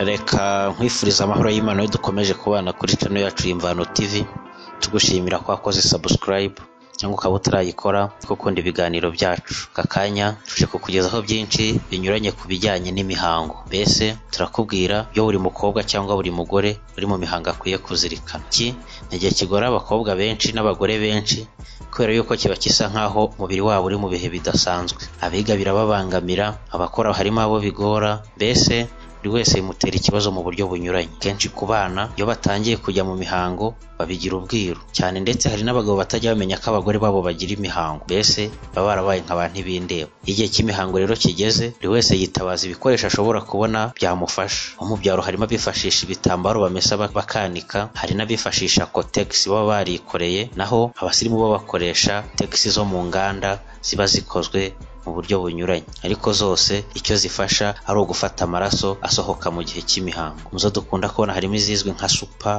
Reka nkwifurize amahoro y'Imana iyo dukomeje kubana kuri channel yacu Imvano TV, tugushimira ko wakoze subscribe cyangwa ukaba utarayikora, ko ukunda ibiganiro byacu. Aka kanya tuje kukugezaho byinshi binyuranye ku bijyanye n'imihango. Mbese turakubwira ibyo buri mukobwa cyangwa buri mugore uri mu mihango akwiye kuzirikana. Iki ni igihe kigora abakobwa benshi n'abagore benshi kubera yuko kiba gisa nk'aho umubiri wabo uri mu bihe bidasanzwe. Abiga birababangamira, abakora harimo abo bigora, mbese buri wese bimutera ikibazo mu buryo bunyuranye. Kenshi ku bana iyo batangiye kujya mu mihango babigira ubwiru cyane, ndetse hari n'abagabo batajya bamenya ko abagore babo bagira imihango, mbese baba barabaye nka ba ntibindeba. Iyo igihe cy'imihango rero kigeze buri wese yitabaza ibikoresho ashobora kubona byamufasha. Abo mu byaro harimo abifashisha ibitambaro bamesa bakanika, hari n'abifashisha kotegisi baba barikoreye, naho abasirimu bo bakoresha tegisi zo mu nganda ziba zikozwe mu buryo bunyuranye, ariko zose icyo zifasha ari ugufata amaraso asohoka mu gihe cy'imihango. Mu zo dukunda kubona harimo izizwi nka supa,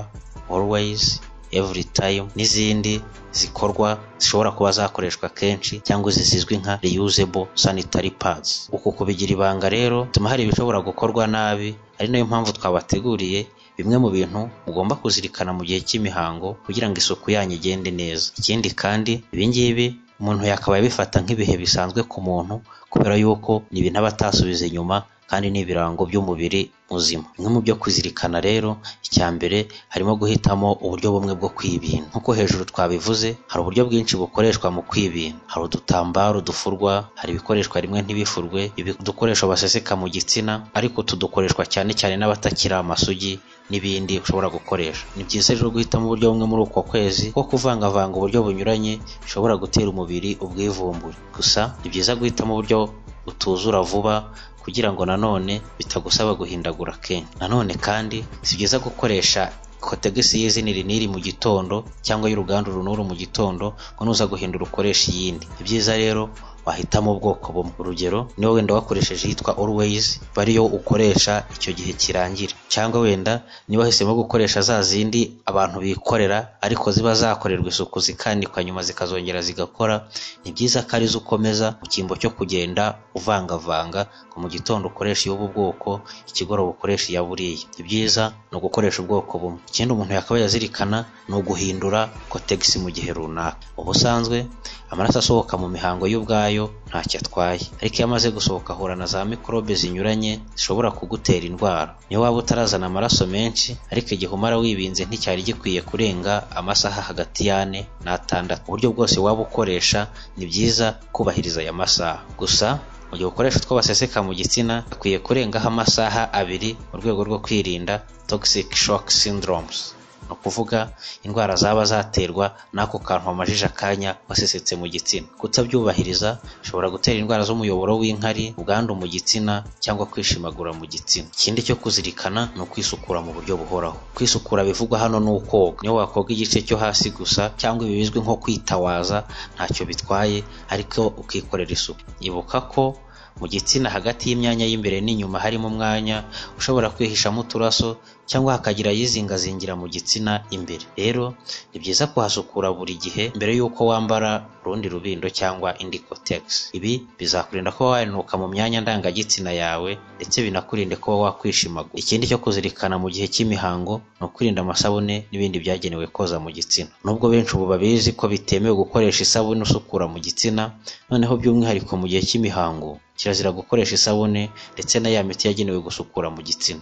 always, every time n'izindi zikorwa zishobora kuba zakoreshwa kenshi cyangwa izi zizwi nka reusable sanitary pads. Uku kubigira ibanga rero bituma hari ibishobora gukorwa nabi, ari nayo mpamvu twabateguriye bimwe mu bintu mugomba kuzirikana mu gihe cy'imihango kugira ngo isuku yanyu igende neza. Ikindi kandi ibi ngibi umuntu yakabaye abifata nk'ibihe bisanzwe ku muntu kubera yuko ni ibintu aba atasubiza inyuma kandi ni ibirango by'umubiri muzima. Bimwe mu byo kuzirikana rero, icya mbere harimo guhitamo uburyo bumwe bwo kwibinda. Nk'uko hejuru twabivuze, hari uburyo bwinshi bukoreshwa mu kwibinda. Hari udutambaro dufurwa, hari ibikoreshwa rimwe ntibifurwe, udukoresho baseseka mu gitsina, ariko utu dukoreshwa cyane cyane n'abatakiri amasugi n'ibindi ushobora gukoresha. Ni byiza rero guhitamo uburyo bumwe muri uko kwezi kuko kuvangavanga uburyo bunyuranye bishobora gutera umubiri ubwivumbure. Gusa ni byiza guhitamo uburyo utuzura vuba kugira ngo nanone bitagusaba guhindagura kenshi. Nanone kandi si byiza gukoresha kotegisi y'izina iri n'iri mu gitondo cyangwa y'uruganda uru n'uru mu gitondo ngo nuza guhindura ukoresha iyindi. Ibyiza rero wahitamo ubwoko bumwe. Urugero niba wenda wakoresheje iyitwa always iba ariyo ukoresha icyo gihe kirangira, cyangwa wenda niba wahisemo gukoresha za zindi abantu bikorera ariko ziba zakorerwa isuku zikanikwa nyuma zikazongera zigakora, ni byiza ko arizo ukomeza mu cyimbo cyo kugenda uvangavanga ngo mu gitondo ukoreshe iy'ubu bwoko, ikigoroba ukoresha iya buriya. Ibyiza ni ugukoresha ubwoko bumwe. Ikindi umuntu yakabaye azirikana ni uguhindura kotegisi mu gihe runaka. Ubusanzwe amaraso asohoka mu mihango yo ubwayo ntacyo atwaye, ariko iyo amaze gusohoka ahura na za mikorobe zinyuranye zishobora kugutera indwara. Niyo waba utarazana amaraso menshi, ariko igihe umara wibinze nticyari gikwiye kurenga amasaha hagati y'ane n'atandatu. Uburyo bwose waba ukoresha ni byiza kubahiriza aya masaha. Gusa mu gihe ukoresha utwo baseseka mu gitsina akwiye kurengaho amasaha abiri mu rwego rwo kwirinda toxic shock syndromes, ni ukuvuga indwara zaba zaterwa n'ako kantu wamajije akanya wasesetse mu gitsina. Kutabyubahiriza bishobora gutera indwara z'umuyoboro w'inkari, ubwandu mu gitsina cyangwa kwishimagura mu gitsina. Ikindi cyo kuzirikana ni ukwisukura mu buryo buhoraho. Kwisukura bivugwa hano ni ukoga, niyo wakoga igice cyo hasi gusa cyangwa ibi bizwi nko kwitawaza ntacyo bitwaye, ariko ukikorera isuku. Ibuka ko mu gitsina hagati y'imyanya y'imbere n'inyuma harimo umwanya ushobora kwihishamo uturaso cyangwa hakagira yizingazingira mu gitsina imbere. Rero ni byiza kuhasukura buri gihe mbere y'uko wambara urundi rubindo cyangwa indi kotegisi. Ibi bizakurinda kuba wanuka mu myanya ndangagitsina yawe ndetse binakurinde kuba wakwishimagura. Ikindi cyo kuzirikana mu gihe cy'imihango ni ukwirinda amasabune n'ibindi byagenewe koza mu gitsina. Nubwo benshi ubu babizi ko bitemewe gukoresha isabune usukura mu gitsina, noneho by'umwihariko mu gihe cy'imihango kirazira gukoresha isabune ndetse na ya miti yagenewe gusukura mu gitsina.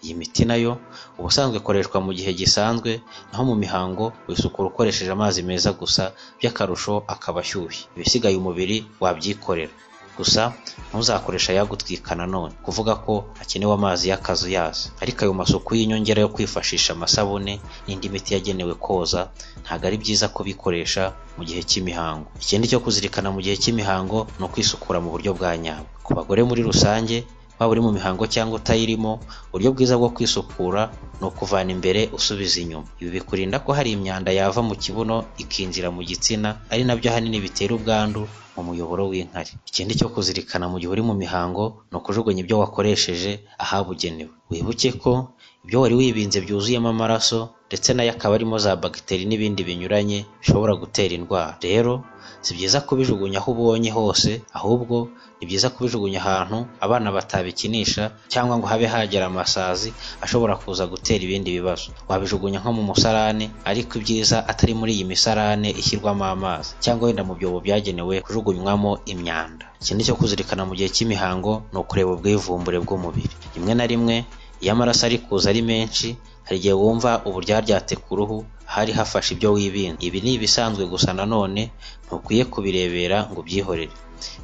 Iyi miti nayo ubusanzwe ikoreshwa mu gihe gisanzwe, naho mu mihango wisukura ukoresheje amazi meza gusa, by'akarusho akaba ashyushye. Ibisigaye umubiri wabyikorera. Gusa ntuzakoresha ayagutwika nanone, kuvuga ko hakenewe amazi y'akazuyazi. Ariko ayo masuku y'inyongera yo kwifashisha amasabune n'indi miti yagenewe koza, ntabwo ari byiza kubikoresha mu gihe cy'imihango. Ikindi cyo kuzirikana mu gihe cy'imihango ni ukwisukura mu buryo bwa nyabwo. Ku bagore muri rusange waba uri mu mihango cyangwa utayirimo, uburyo bwiza bwo kwisukura ni ukuvana imbere usubiza inyuma. Ibi bikurinda ko hari imyanda yava mu kibuno ikinjira mu gitsina, ari nabyo ahanini bitera ubwandu mu muyoboro w'inkari ikindi cyo kuzirikana mu gihe uri mu mihango ni ukujugunya ibyo wakoresheje ahabugenewe wibuke ko ibyo wari wibinze byuzuyemo amaraso ndetse nayo akaba arimo za bagiteri n'ibindi binyuranye bishobora gutera indwara rero si byiza kubijugunya aho ubonye hose ahubwo ni byiza kubijugunya ahantu abana batabikinisha cyangwa ngo habe hagera amasazi ashobora kuza gutera ibindi bibazo wabijugunya nko mu musarane ariko ibyiza atari muri iyi misarane ishyirwamo amazi cyangwa wenda mu byobo byagenewe kujugunywamo imyanda ikindi cyo kuzirikana mu gihe cy'imihango ni ukureba ubwivumbure bw'umubiri rimwe na rimwe iyo amaraso ari kuza ari menshi hari igihe wumva uburyaryate ku ruhu hari hafashe ibyo wibinda ibi ni ibisanzwe gusa nanone ntukwiye kubirebera ngo ubyihorere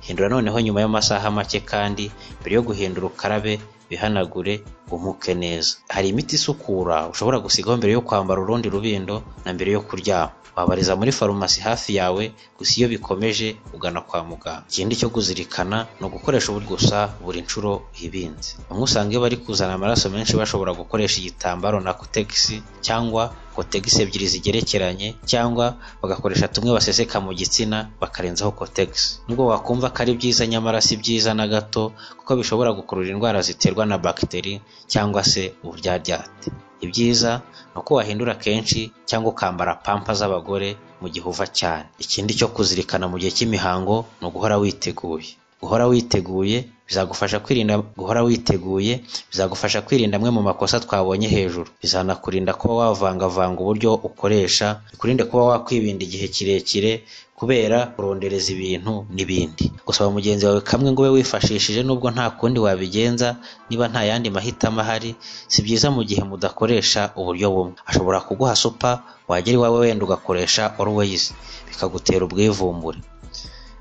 hindura noneho nyuma y'amasaha make kandi mbere yo guhindura ukarabe bihanagure umuke neza hari imiti isukura ushobora gusigaho mbere yo kwambara urundi rubindo na mbere yo kuryama wabariza muri farumasi hafi yawe gusa iyo bikomeje ugana kwa muganga ikindi cyo kuzirikana ni ugukoresha ubu gusa buri nshuro ibinze bamwe usanga iyo bari kuzana amaraso menshi bashobora gukoresha igitambaro na kotegisi cyangwa kotegisi ebyiri zigerekeranye cyangwa bagakoresha tumwe baseseka mu gitsina bakarenzaho kotegisi nubwo wakumva ko ari byiza nyamara si byiza na gato kuko bishobora gukurura indwara ziterwa na bagiteri cyangwa se uburyaryate ibyiza ni uko wahindura kenshi cyangwa ukambara pampa z'abagore mu gihe uva cyane ikindi cyo kuzirikana mu gihe cy'imihango ni uguhora witeguye guhora witeguye bizagufasha kwirinda guhora witeguye bizagufasha kwirinda amwe mu makosa twabonye hejuru bizanakurinda kuba wavangavanga uburyo ukoresha bikurinde kuba wakwibinda igihe kirekire kubera kurondereza ibintu n'ibindi gusaba mugenzi wawe kamwe ngo ube wifashishije nubwo nta kundi wabigenza niba nta yandi mahitamo ahari si byiza mu gihe mudakoresha uburyo bumwe ashobora kuguha supa wagera iwawe wenda ugakoresha always bikagutera ubwivumbure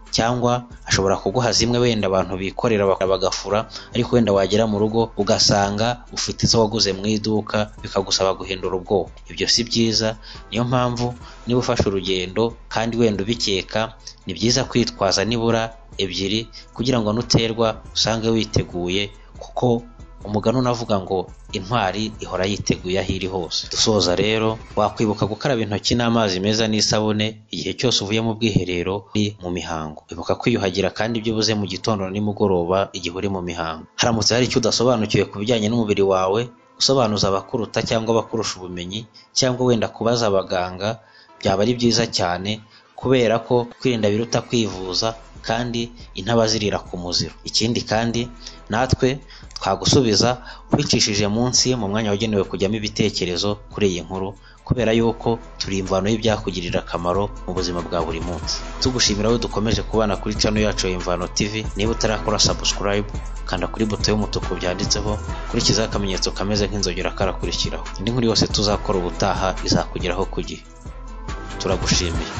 cyangwa ashobora kuguha zimwe wenda abantu bikorera bagafura ariko wenda wagera mu rugo ugasanga ufite izo waguze mu iduka bikagusaba guhindura ubwoko ibyo si byiza niyo mpamvu niba ufashe urugendo kandi wenda ubikeka ni byiza kwitwaza nibura ebyiri kugira ngo nuterwa usange witeguye kuko umugani unavuga ngo intwari ihora yiteguye aho iri hose dusoza rero wakwibuka gukaraba intoki n'amazi meza n'isabune igihe cyose uvuye mu bwiherero uri mu mihango ibuka kwiyuhagira kandi ibyo ubuze mu gitondo na nimugoroba igihe uri mu mihango haramutse hari icyo udasobanukiwe ku bijyanye n'umubiri wawe usobanuza abakuruta cyangwa abakurusha ubumenyi cyangwa wenda kubaza abaganga byaba ari byiza cyane kubera ko kwirinda biruta kwivuza kandi intaba zirira ku muziro ikindi kandi natwe twagusubiza ubicishije munsi mu mwanya wagenewe kujyamo ibitekerezo kuri iyi nkuru kubera yuko turi imvano y'ibyakugirira akamaro mu buzima bwa buri munsi tugushimira aho dukomeje kubana kuri cano yacu ya imvano tv niba utarakora sabusikarayibu kanda kuri buto y'umutuku byanditseho kurikizaho akamenyetso kameze nk'inzogera karakurikiraho indi nkuru yose tuzakora ubutaha izakugeraho ku gihe turagushimiye